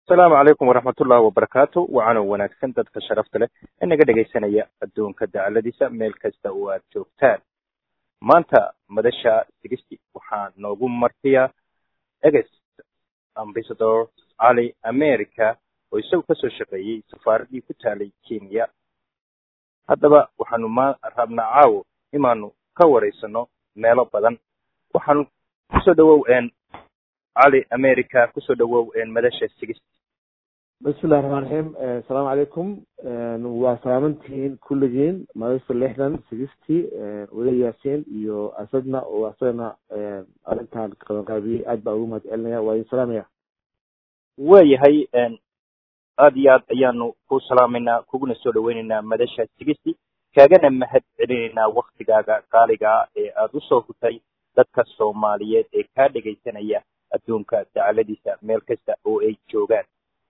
asalaamu calaykum waraxmatullahi wabarakaatu wacaano wanaagsan dadka sharafta leh ee naga dhegaysanaya adduunka dacaladiisa meel kasta oo aad joogtaan maanta madasha sigisti waxaa noogu martiya eges ambasador cali america oo isagu kasoo shaqeeyey safaaraddii ku taalay kenya haddaba waxaanu ma rabnaa caawo inaanu ka wareysano meelo badan waxaanu kusoo dhawow cali america kusoo dhawow madasha sigisti bismillahi raxmaan raxiim asalaamu calaykum waa salaamantihiin kulligiin madasha lixdan sigisty weli yaasiin iyo asadna oo asagana arrintan qabanqaabiyey aad baa ugu mahad celinaya waa idin salaamaya waayahay aad iyo aad ayaanu ku salaamaynaa kuguna soo dhaweyneynaa madasha sigisty kaagana mahad celinaynaa waktigaaga qaaligaa ee aada usoo hutay dadka soomaaliyeed ee kaa dhegaysanaya adduunka dacaladiisa meel kasta oo ay joogaan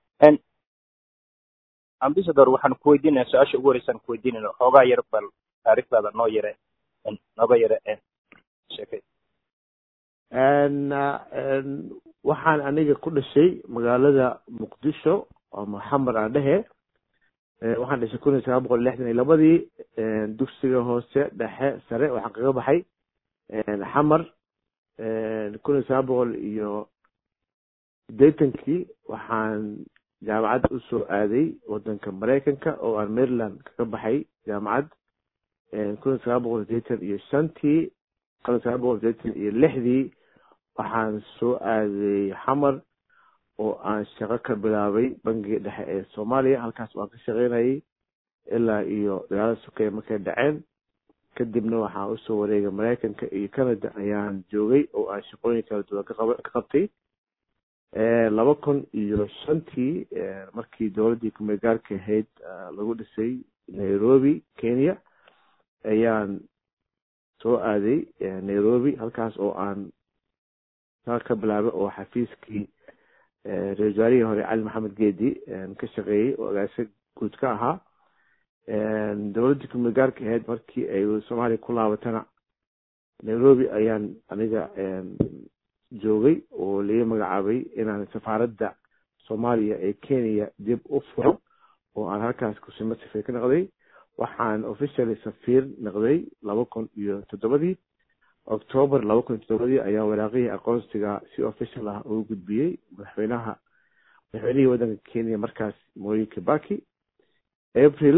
ambasador waxaan ku weydiinaya su-aasha ugu horeysaan ku weydiinayna xoogaa yar bal taarikhdaada noo yare nooga yare sheekay waxaan aniga ku dhashay magaalada muqdisho oo maxamed aan dhehe waxaan dhashay kun iyo sagaal boqol lixdan iyo labadii dugsiga hoose dhexe sare waxaan kaga baxay xamar kun iyo sagaal boqol iyo sideetankii waxaan jaamacad usoo aaday wadanka maraykanka oo aan maryland kaga baxay jaamacad kun iyo sagaal boqol sideetan iyo shantii kun iyo sagaal boqol sideetan iyo lixdii waxaan soo aaday xamar oo aan shaqo ka bilaabay bangiga dhexe ee soomaaliya halkaas waan ka shaqeynayay ilaa iyo dagaalada sokeeye markay dhaceen kadibna waxaan usoo wareegay maraykanka iyo canada ayaan joogay oo aan shaqooyin kala duwan ka qabtay laba kun iyo shantii markii dowladdii kumeegaarka ahayd lagu dhisay nairobi kenya ayaan soo aaday nairobi halkaas oo aan shaqo ka bilaabay oo xafiiskii ra-isul wasaarihii hore cali maxamed geedi ka shaqeeyey oo agaasa guud ka ahaa dowladdii kumeegaarka ahayd markii ay soomaaliya ku laabatana nairobi ayaan aniga joogay oo laga magacaabay inaan safaaradda soomaaliya ee kenya dib u furo oo aan halkaas kusimo safiir ka noqday waxaan officially safiir noqday laba kun iyo toddobadii octoober laba kun iyo toddobadii ayaa waraaqihii aqoonsiga si official ah ugu gudbiyey madaxweynaha madaxweynihii waddanka kenya markaas moyi kibaki april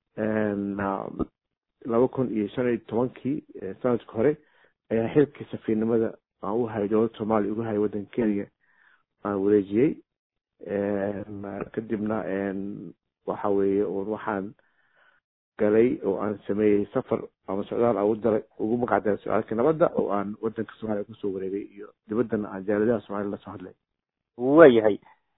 laba kun iyo shan iyo tobankii sanadka hore ayaa xilkii safiirnimada aan u hayay dowladda soomaaliya ugu hayay waddanka kenya aan wareejiyey kadibna waxa weeye un waxaan galay oo aan sameeyey safar ama socdaal aan udaray ugu magacdaray socdaalka nabadda oo aan waddanka soomaaliya kusoo wareegay iyo dibaddana aan jaaladaha soomaliya lasoo hadlay waayahay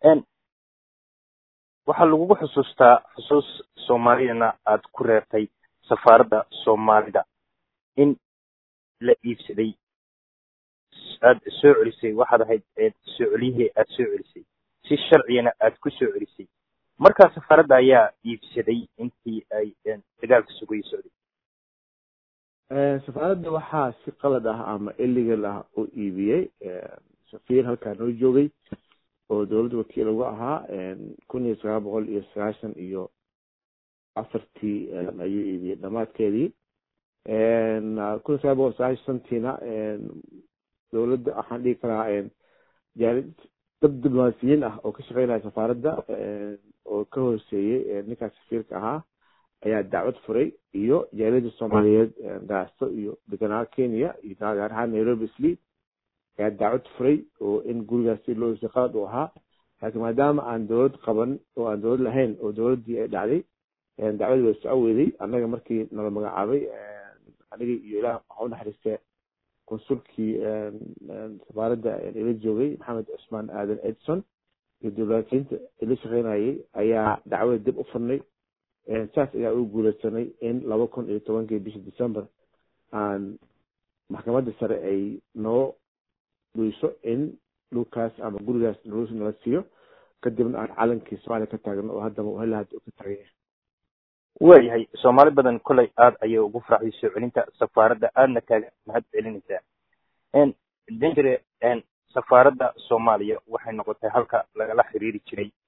waxaa lagugu xusuustaa xusuus soomaaliyana aad ku reertay safaaradda soomaalida in la iibsaday aada soo celisay waxaad ahayd soo celiyihii aada soo celisay si sharcigana aada ku soo celisay markaa safaaradda ayaa iibsaday intii ay dagaalka sugayay socday safaaradda waxaa si qalad ah ama illegal ah u iibiyey safiir halkaa noo joogay oo dowladda wakiil uga ahaa kun iyo sagaal boqol iyo sagaashan iyo afartii ayuu iibiyey dhamaadkeedii kun iyo sagaal boqol sagaashan shantiina dowladda waxaan dhihi karaa dad diblomaasiyiin ah oo ka shaqeynaya safaaradda oo ka hooseeyey ninkaas safiirka ahaa ayaa dacwad furay iyo jaaliyadda soomaaliyeed gaasto iyo deganaa kenya iyo gaar ahaan nairobi sli ayaa dacwad furay oo in gurigaas si loo hesay qalad uu ahaa laakiin maadaama aan dowlad qaban oo aan dowlad lahayn oo dowladdii ay dhacday dacwadii way soco weyday annaga markii nala magacaabay anigii iyo ilaah waxa u naxariistee konsulkii safaaradda ila joogay maxamed cusmaan aadan edson iyo diblomaasiyiinta ila shaqeynayay ayaa dacwada dib u furnay saas ayaa ugu guulaysanay in laba kun iyo tobankii bishii december aan maxkamadda sare ay noo dhuyso in dhulkaas ama gurigaas nalus nala siiyo kadibna aan calankii soomaaliya ka taagno oo haddaba hela hadda ka taagan yahay waayahay soomaali badan kolay aada ayay ugu faraxday soo celinta safaaradda aadna kaaga mahad celinaysaa dangere safaaradda soomaaliya waxay noqotay halka lagala xiriiri jiray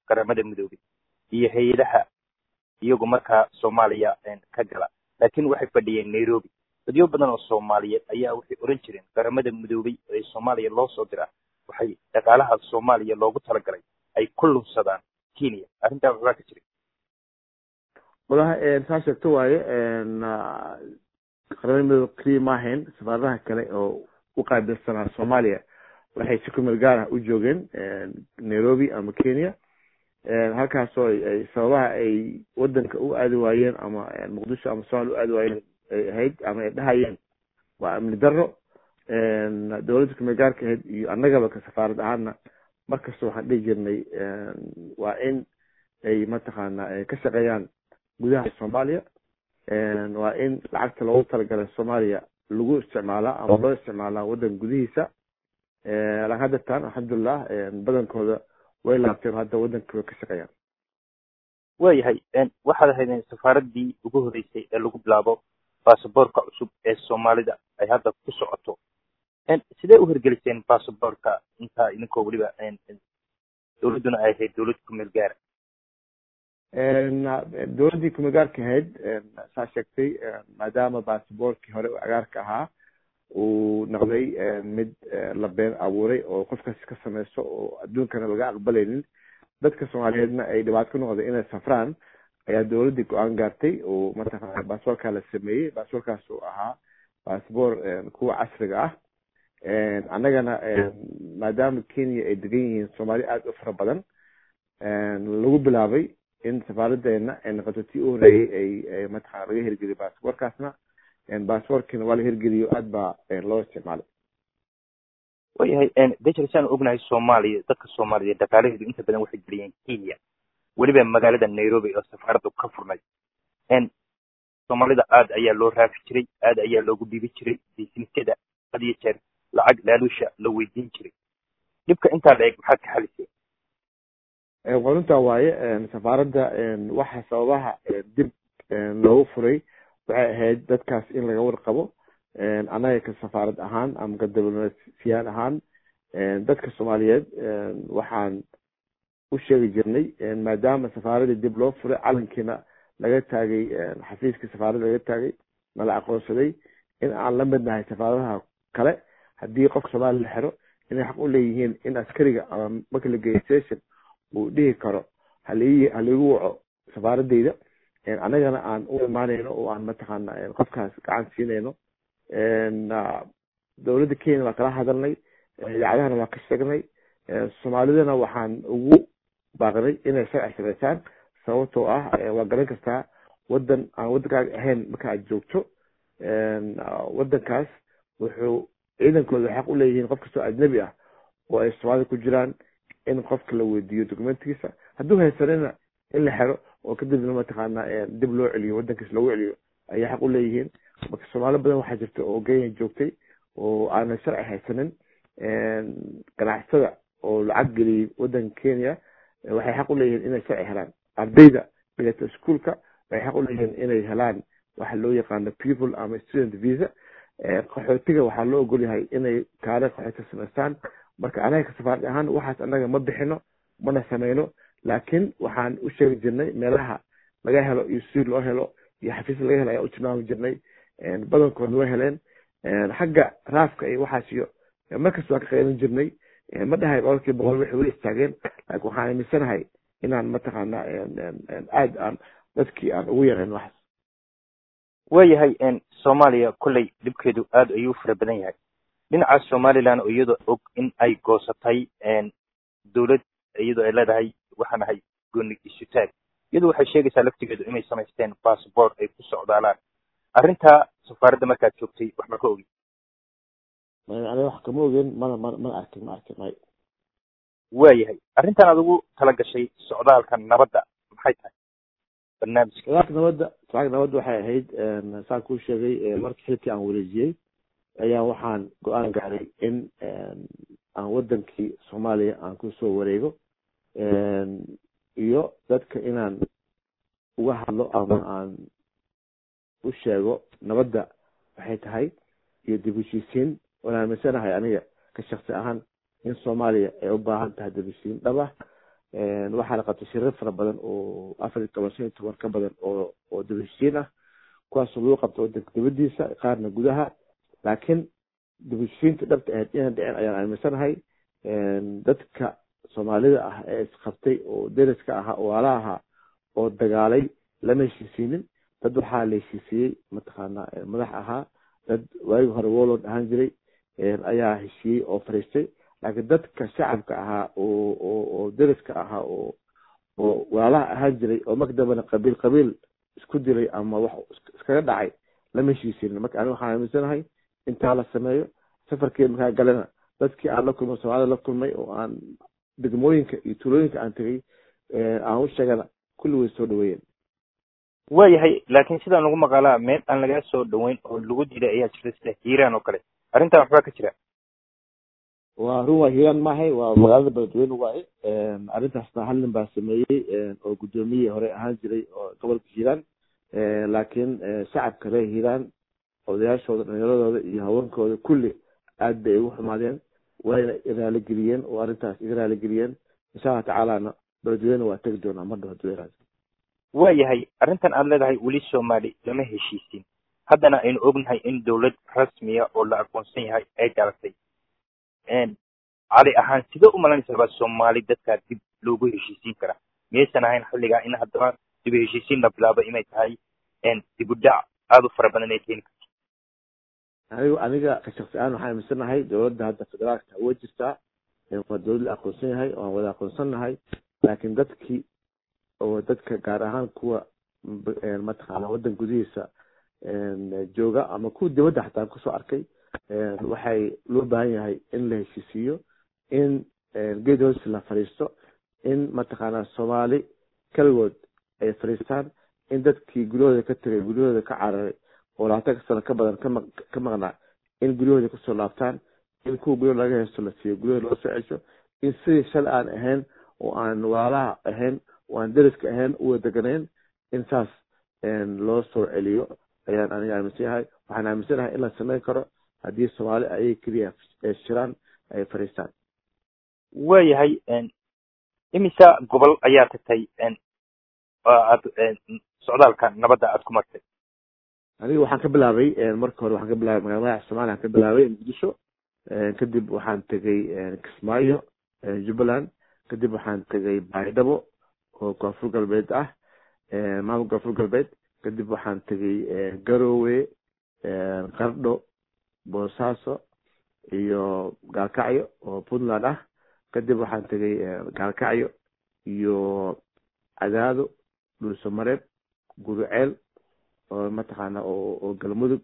qaramada midoobay iyo hay-adaha iyagu markaa soomaaliya ka gala laakiin waxay fadhiyeen nairobi dadyo badan oo soomaaliyeed ayaa waxay oran jireen qaramada midoobay ee soomaaliya loo soo diraa waxay dhaqaalaha soomaaliya loogu talagalay ay ku lunsadaan kenya arrintaa waxbaa ka jiray walahi saa sheegto waaye qaramada midoob keliya maahayn safaaradaha kale oo u qaabilsanaa soomaaliya waxay si kumeel gaar ah u joogeen nairobi ama kenya halkaasoo ay sababaha ay wadanka u aadi waayeen ama muqdisho ama somalia u aadi waayeen ay ahayd ama ay dhahayeen waa amni daro dowladda kumeel gaarka ahayd iyo annagaba ka safaarad ahaana markasta waxaan dhihi jirnay waa in ay mataqaana ka shaqeeyaan gudaha soomaaliya waa in lacagta loogu talagalay soomaaliya lagu isticmaalaa ama loo isticmaalaa wadan gudihiisa laakin hadda tan alxamdulilah badankooda way laabteen hadda wadanka way ka shaqeeyaan waayahay waxaad ahaydeen safaaradii ugu horeysay ee lagu bilaabo basaboorka cusub ee soomaalida ay hadda ku socoto sidee u hirgeliseen basaboorka intaa idinkoo weliba dowladduna ay ahayd dowlad kumeel gaara dowladdii kumeel gaarka ahayd saa sheegtay maadaama basaboorkii hore oo cagaarka ahaa uu noqday mid la been abuuray oo qofkaasi ka sameyso oo adduunkana laga aqbalaynin dadka soomaaliyeedna ay dhibaato ku noqday inay safraan ayaa dowladdii go-aan gaartay oo mataqana basaboorkaa la sameeyey basaboorkaas oo ahaa basaboor kuwa casriga ah annagana maadaama kenya ay degan yihiin soomaali aada u fara badan lagu bilaabay in safaaradeena ay noqoto tii u horeeyey ay mataqana laga hirgeliyo basaboorkaasna basaboorkiina waa la hirgeliyo aad baa loo isticmaalay waayahay dejel saan ognahay soomaaliya dadka soomaaliyeed dhaqaalaheedu inta badan waxay geliyeen kenya weliba magaalada nairobi oo safaaraddu ka furnay soomaalida aad ayaa loo raafi jiray aad ayaa loogu dhiibi jiray bisnisyada had iyo jeer lacag laaluusha la weydiin jiray dhibka intaa la eg maxaad ka xaliseen qoruntaa waaye safaaradda waxa sababaha dib loogu furay waxay ahayd dadkaas in laga warqabo annaga ka safaarad ahaan ama ka diblomaasiyaan ahaan dadka soomaaliyeed waxaan u sheegi jirnay maadaama safaaradii dib loo furay calankiina laga taagay xafiiskii safaaradda laga taagay nala aqoonsaday in aan la midnahay safaaradaha kale haddii qofka soomaaliya la xiro inay xaq u leeyihiin in askariga ama marka la geeyo station uu dhihi karo halii haligu waco safaaradeyda annagana aan u imaanayno oo aan mataqaana qofkaas gacan siinayno dowladda kenya waa kala hadalnay idaacadahana waa ka sheegnay soomaalidana waxaan ugu baaqnay inay sharci sameysaan sababtoo ah waa garan kartaa wadan aan waddankaaga ahayn marka aad joogto wadankaas wuxuu ciidankooda xaq u leeyihiin qof kastoo ajnabi ah oo ay soomaalida ku jiraan in qofka la weydiiyo documentigiisa hadduu haysanina in la xero oo kadibna mataqaana dib loo celiyo wadankiis loogu celiyo ayay xaq u leeyihiin marka soomaali badan waxaa jirta oo kenya joogtay oo aanan sharci haysanin ganacsatada oo lacag geliyey wadanka kenya waxay xaq u leeyihiin inay sharci helaan ardayda dhigata ischoolka waxay xaq u leeyihiin inay helaan waxa loo yaqaano people ama student visa qaxootiga waxaa loo ogol yahay inay kaale qaxooti samaystaan marka anaga ka safaarad ahaan waxaas annaga ma bixino mana sameyno laakiin waxaan u sheegi jirnay meelaha laga helo iyo si loo helo iyo xafiis laga helo ayaa u tilmaami jirnay badankoodna way heleen xagga raafka iyo waxaas iyo markasta waan ka qeylin jirnay ma dhahay boqolkii boqol waxay weli istaageen laakiin waxaan aaminsanahay inaan mataqaana aad aan dadkii aan ugu yarayn waxaas waayahay soomaaliya kolley dhibkeedu aad ayuu fara badan yahay dhinaca somaliland oo iyadoo og in ay goosatay dowlad iyadoo ay leedahay waxaan ahay gooni isutaag iyadu waxay sheegaysaa laftigeedu inay samaysteen bassbort ay ku socdaalaan arrintaa safaaradda markaad joogtay wax ma ka ogi aniga wax kama ogeen mana ma mana arkin ma arkin may waayahay arrintan aad ugu tala gashay socdaalka nabadda maxay tahay barnaamijka socdaalka nabadda socdaalka nabadda waxay ahayd saan kuu sheegay markii xilkii aan wareejiyey ayaa waxaan go-aan gaaray in aan wadankii soomaaliya aan kusoo wareego iyo dadka inaan uga hadlo ama aan u sheego nabadda waxay tahay iyo dib heshiisiin waan aaminsanahay aniga ka shaksi ahaan in soomaaliya ay u baahan tahay dib heshiisiin dhab ah waxaa la qabtay shirar fara badan oo afar iyo toban shan iyo toban ka badan oo oo dibheshiin ah kuwaasoo lagu qabto wadanka dibadiisa qaarna gudaha laakiin dibheshiinta dhabta ahayd inaan dhicin ayaan aaminsanahay dadka soomaalida ah ee isqabtay oo deriska ahaa oo waala ahaa oo dagaalay lama heshiisiinin dad waxaa la heshiisiyey mataqaana madax ahaa dad waagii hore wolod ahaan jiray ayaa heshiiyey oo fariistay laakiin dadka shacabka ahaa oo oo oo deriska ahaa oo oo walaalaha ahaan jiray oo marka dambena qabiil qabiil isku dilay ama wax iskaga dhacay lama heshiisinin marka aniga waxaan aaminsanahay intaa la sameeyo safarkii markaa galena dadkii aan la kulmay soomaalida la kulmay oo aan degmooyinka iyo tuulooyinka aan tegay aan u sheegana kulli way soo dhaweeyeen waayahay laakiin sidaan lagu maqaalaa meel aan lagaa soo dhaweyn oo lagu diiday ayaa jirta sida hiiraan oo kale arrintan waxbaa ka jira waa run waa hiiraan maahay waa magaalada beledweyne waaye arrintaasna hal nin baa sameeyey oo guddoomiyihii hore ahaan jiray oo gobolka hiiraan laakiin shacabka reer hiiraan odayaashooda dhalinyaradooda iyo haweenkooda kulli aad bay ugu xumaadeen wayna raaligeliyeen oo arrintaas iga raaligeliyeen insha allah tacaalana beledweyne waa tegi doonaa mar dhow haduu yaraado waayahay arrintan aad leedahay weli soomaali lama heshiisin haddana aynu ognahay in dowlad rasmiya oo la aqoonsan yahay ay galatay cali ahaan sidee u malanaysaa baa soomaali dadkaa dib loogu heshiisiin karaa miyaysan ahayn xilligaa in haddaba dib u heshiisiin la bilaabo inay tahay dib u dhac aada u fara badan ay keeni karto anigu aniga ka shaksi ahaan waxaan aaminsanahay dowladda hadda federaalka way jirtaa waa dowlad la aqoonsan yahay waan wada aqoonsannahay laakiin dadkii oo dadka gaar ahaan kuwa mataqaana waddan gudihiisa jooga ama kuwa dibadda xataa kusoo arkay waxay loo baahan yahay in la heshiisiiyo in geed hoosi la fadhiisto in mataqaana soomaali keligood ay fadhiistaan in dadkii guryahooda ka tegay guryahooda ka cararay oo labaatanka sano ka badan kama ka maqnaa in guryahooda kusoo laabtaan in kuwa guryaha laga heesto la siiyo guryahooda loo soo cesho in sidii shalay aan ahayn oo aan waalaha ahayn oo aan deriska ahayn uwa deganayn in saas loo soo celiyo ayaan aniga aaminsan yahay waxaan aaminsanahay in la samayn karo haddii soomaali ayay keliya shiraan ay fadhiistaan waayahay imisa gobol ayaa tagtay aad socdaalka nabadda aad ku martay aniga waxaan ka bilaabay marka hore waxaan ka bilaabay magala magaca somalia waxaan ka bilaabay muqdisho kadib waxaan tegay kismaayo jubbaland kadib waxaan tegay baydhabo oo koonfur galbeed ah maamul koonfur galbeed kadib waxaan tegay garowe qardho boosaaso iyo gaalkacyo oo puntland ah kadib waxaan tegay gaalkacyo iyo cadaado dhulsamareeb guruceel oo mataqaana oo galmudug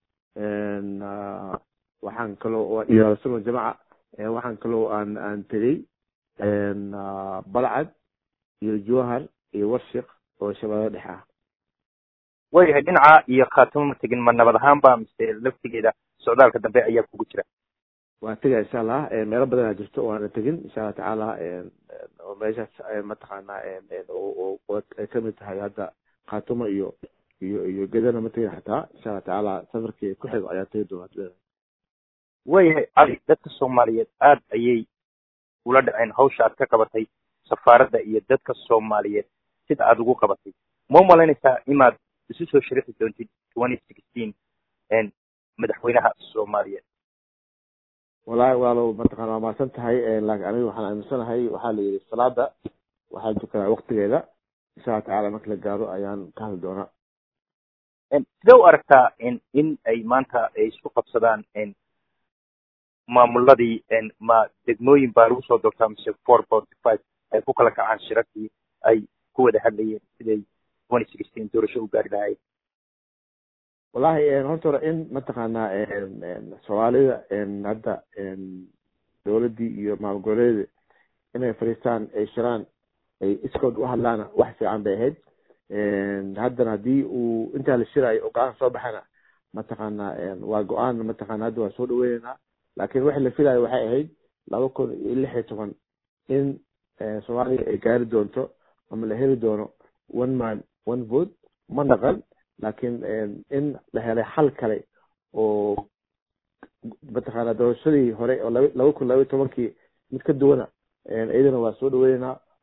waxaan kaloo iyo suno jamaca waxaan kaloo aan aan tegey balcad iyo jowhar iyo warshik oo shabeelada dhexe ah waayahay dhinaca iyo khaatimo ma tegin ma nabad ahaanba mise laftigeeda socdaalka dambe ayaa kugu jira waa tegaya insha allah meelo badanaa jirto oo aana tegin insha allah tacaala oo meeshaas mataqaana ay kamid tahay hadda khaatimo iyo iyo iyo gedana ma tegin xataa insha allah tacaala safarkii ku xigo ayaa tegi doona waayahay cali dadka soomaaliyeed aad ayay ula dhaceen hawsha aad ka qabatay safaaradda iyo dadka soomaaliyeed sida aad ugu qabatay ma u malaynaysaa inaad isu soo sharaxi doontid twenty sixteen madaxweynaha soomaaliyeed walahi waalo mataqana waa mahadsan tahay laakiin aniga waxaan aaminsanahay waxaa la yidhi salaada waxaa tukanaa waktigeeda insha allah tacala marka la gaaro ayaan ka hadli doonaa sidee u aragtaa in ay maanta ay isku qabsadaan maamuladii ma degmooyin baa lagu soo doortaa mise four forty five ay ku kala kacaan shirarkii ay ku wada hadlayeen siday twenty sixteen doorasho u gaari lahaayeen wallahi horta hore in mataqaana soomaalida hadda dowladdii iyo maamul goboleeda inay fadhiistaan ay shiraan ay iskood u hadlaana wax fiican bay ahayd haddana haddii uu intaa la shiraayo oo go-aan soo baxana mataqaana waa go-aan mataqana hadda waa soo dhaweyneynaa laakiin wixii la filaayo waxay ahayd laba kun iyo lix iyo toban in soomaaliya ay gaari doonto ama la heli doono one man one vote ma naqan laakiin in la helay xal kale oo mataqaana doorashadii hore oo laba laba kun laba iyo tobankii mid ka duwana iyadana waa soo dhaweyneynaa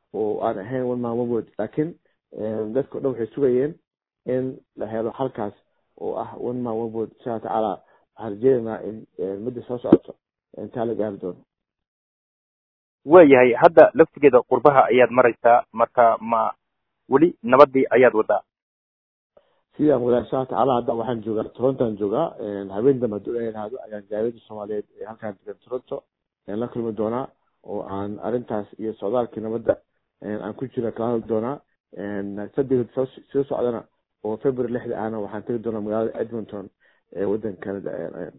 oo aan ahayn one man one vote laakiin dadka o dhan waxay sugayeen in la helo halkaas oo ah one man one vote insha alla tacaala waxaan rajeynaynaa in midda soo socoto intaa la gaari doono waayahay hadda laftigeeda qurbaha ayaad maraysaa marka ma weli nabadii ayaad wadaa sidaan wadaa insha alla tacaala hadda waxaan joogaa torontoan joogaa habeen dambe hadduu ilaha ihahdo ayaan jaaliyada soomaaliyeed ee halkaan degan toronto la kulmi doonaa oo aan arrintaas iyo socdaalkii nabadda aan ku jira kala hadli doonaa saddex soo soo socdana oo february lixda ahna waxaan tegi doonaa magaalada edmonton ee waddanka canada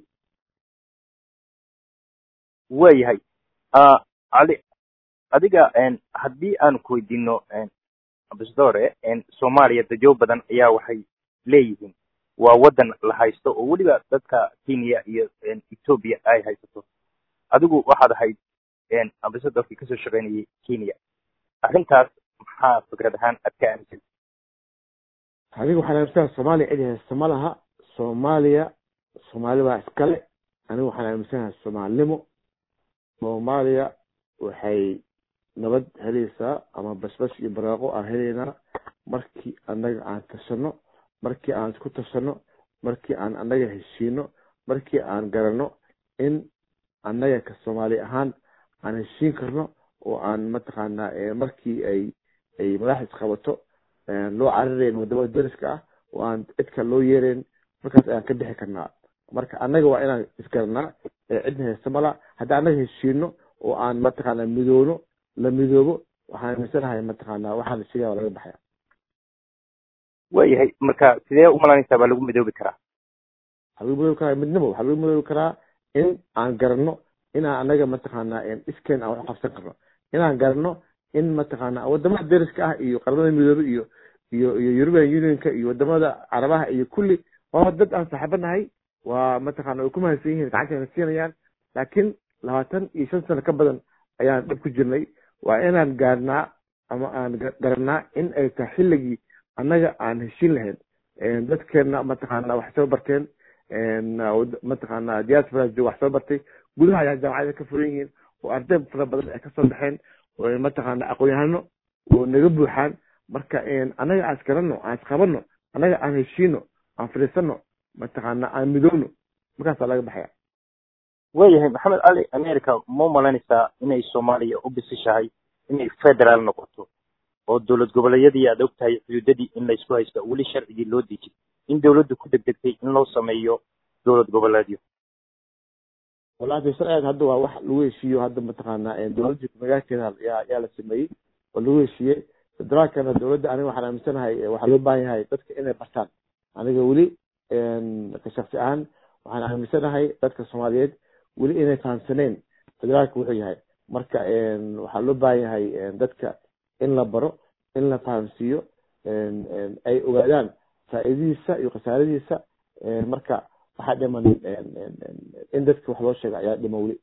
waayahay cali adiga haddii aan ku weydiino ambassadore soomaaliya dajo badan ayaa waxay leeyihiin waa waddan la haysto oo weliba dadka kenya iyo ethoopia ay haysato adigu waxaad ahayd ambasadorkii kasoo shaqeynayay kenya arrintaas maxaa fikrad ahaan aad ka aaminsan aniga waxaan aaminsanaa soomaaliya cid haysta ma laha soomaaliya soomaali baa iskale aniga waxaan aaminsanaha soomaalinimo soomaaliya waxay nabad helaysaa ama basbas iyo baraaqo aan helaynaa markii annaga aan tashano markii aan isku tashano markii aan annaga heshiino markii aan garanno in annaga ka soomaali ahaan aan heshiin karno oo aan mataqaanaa markii ay ay madax isqabato loo carirayn wadamada dariska ah oo aan cidka loo yeerayn markaas ayaan ka bixi karnaa marka annaga waa inaan isgaranaa cidna haysta mala haddii annaga heshiino oo aan mataqaanaa midoono la midoobo waxaan aaminsanahay mataqaanaa waxaan isigaa waa laga baxaya waayahay marka sidee umalanaysaa baa lagu midoobi karaa waxaa lagu midoobi karaa midnimo waxaa lagu midoobi karaa in aan garanno inaan annaga mataqaanaa iskeen aan wax qabsan karno inaan garanno in mataqaanaa wadamada dariska ah iyo qaramada midoobe iyo iyo iyo european unionka iyo wadamada carabaha iyo kulli waa dad aan saaxiibanahay waa mataqaana way ku mahadsan yihiin gacantana siinayaan laakiin labaatan iyo shan sano ka badan ayaan dhab ku jirnay waa inaan gaarnaa ama aan garanaa in ay tahay xilligii annaga aan heshiin lahayn dadkeena mataqaana wax soo barteen mataqaana diaspora joog wax soo bartay gudaha ayaa jaamacada ka furan yihiin oo arday fara badan ay kasoo baxeen oo mataqaana aqoon-yahano oo naga buuxaan marka annaga aan isgarano aan isqabano annaga aan heshiino aan fadhiisano mataqaana aan midoowno markaasaa laga baxaya waayahay maxamed cali america ma umalanaysaa inay soomaaliya u bisishahay inay federaal noqoto oo dowlad goboleedyadii aad og tahay xuduudadii in laysku haysto weli sharcigii loo dejin in dowladdu ku degdegtay in loo sameeyo dowlad goboleedyo wallahi sharcigan hadda waa wax lagu heshiiyo hadda mataqaana dowladda magaalkeeda yaa yaa la sameeyey oo lagu heshiiyey federaalkana dowladda aniga waxaan aaminsanahay waxaa loo baahan yahay dadka inay bartaan aniga weli ka shaksi ahaan waxaan aaminsanahay dadka soomaaliyeed weli inay fahamsaneyn federaalka wuxuu yahay marka waxaa loo baahan yahay dadka in la baro in la fahamsiiyo ay ogaadaan faa'iidadiisa iyo khasaaradiisa marka waxaa dhiman in dadka wax loo sheega ayaa dhiman weli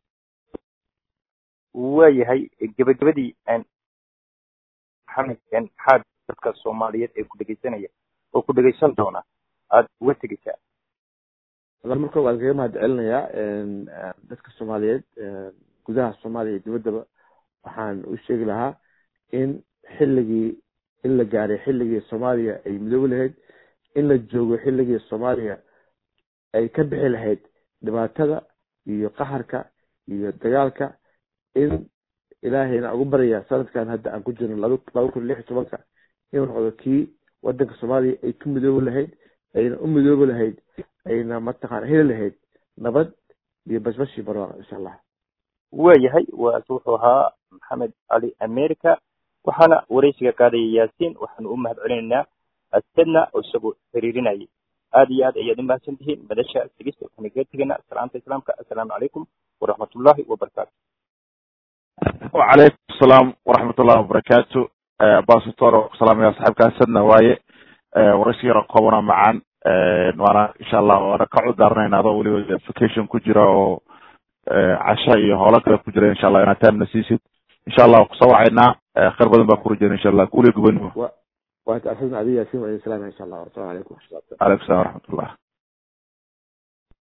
waayahay gebagabadii maxamed maxaad dadka soomaaliyeed ee ku dhegeysanaya oo ku dhegeysan doona aada uga tegeysaa wala marka waan kaga mahad celinayaa dadka soomaaliyeed gudaha soomaaliya iyo dibaddaba waxaan u sheegi lahaa in xilligii in la gaaray xilligii soomaaliya ay midoobi lahayd in la joogo xilligii soomaaliya ay ka bixi lahayd dhibaatada iyo qaxarka iyo dagaalka in ilaahayna ugu baraya sanadkan hadda aan ku jirno laba laba kun lix iyo tobanka inuu noqdo kii wadanka soomaaliya ay ku midoobi lahayd ayna u midoobi lahayd ayna mataqaana heli lahayd nabad iyo basbashi barwaaqo insha allah waayahay waas wuxuu ahaa maxamed cali america waxaana wareysiga qaadaya yaasiin waxaanu u mahad celinaynaa asadna oo isagoo xiriirinayay aada iyo aad ayaad u mahadsan tihiin madasha sigista waxaanu kaga tegaynaa salaamta islaamka assalaamu calaykum waraxmatullahi wabarakaatu وعليكم السلام ورحمة الله وبركاته باسطور وسلام يا صاحبك أسدنا واي ورسي رقابنا معا وانا إن شاء الله وانا كعود دارنا هذا ولي فيكيشن كجرا و عشاء هولك كجرا إن شاء الله أنا تام نسيسيت إن شاء الله وقصوا عنا خير بدن بكور إن شاء الله قولي قبنوا وأنت أسدنا علي ياسين وعليه السلام إن شاء الله والسلام عليكم ورحمة الله عليكم السلام ورحمة الله